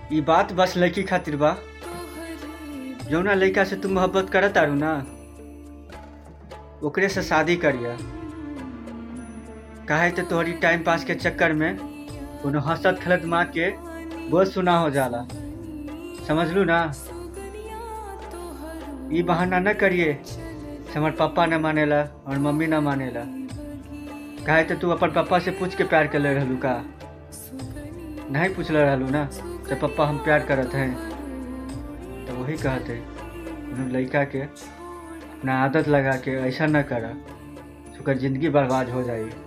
ई बात बस लड़की खातिर बा जौना लड़का से तू मोहब्बत करत तारू ना ओकरे से शादी करिया काहे तो तोहरी टाइम पास के चक्कर में कोनो हंसत खेलत माँ के बोझ सुना हो जाला समझलू ना ई बहाना न करिए से हमार पापा न मानेला और मम्मी न मानेला काहे तो तू अपन पापा से पूछ के प्यार कर ले रहलू का नहीं पूछले रहलू ना जब पापा हम प्यार करत हैं तो वही कहते उन्हें लड़का के अपना आदत लगा के ऐसा न करा तो ओकर जिंदगी बर्बाद हो जाई